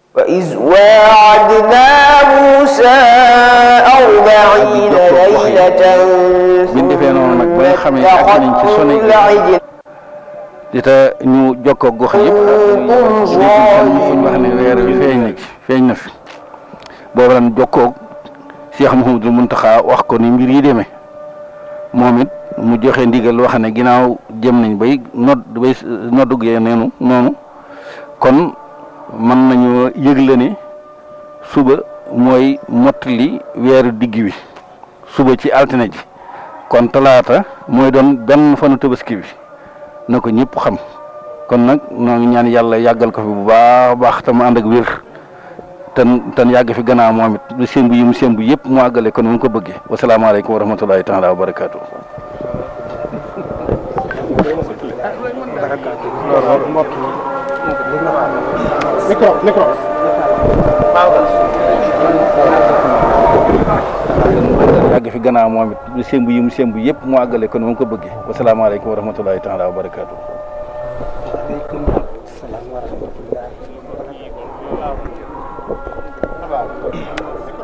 وإذ واعدنا موسى أربعين ليلة biñ defee noonu nag ba nga xamee ak nañ ci sone اتخذتم العجل di ta ñu jokkoo gox yëpp dégg fu ñu wax ne weer wi feeñ na ci feeñ na fi boobu lan jokkoo Cheikh Mouhamadou Mountakha wax ko ni mbir yi demee moom it mu joxe ndigal wax ne ginnaaw jëm nañ bay nodd bay noddugee neenu noonu kon mën nañu yëgle ne suba mooy mottali weeru digg wi suba ci altine ji kon talaata mooy doon benn fanu tabaski bi na ko ñëpp xam kon nag noo ngi ñaan yàlla yàggal ko fi bu baax a baax te mu ànd ak wér ten ten yàgg fi gannaaw moom it lu sémbu yi mu sémbu yëpp mu àggale kon mu ko bëggee wasalaamaaleykum wa rahmatulahi taala wa barakaatu. micro micro yàgg fi gannaaw moom it lu sémbu yi mu sémbu yëpp mu àggale kon mu ko bëggee wasalaamaaleykum wa rahmatulahi taala wa barakaatu. aleykum salaam wa rahmatullah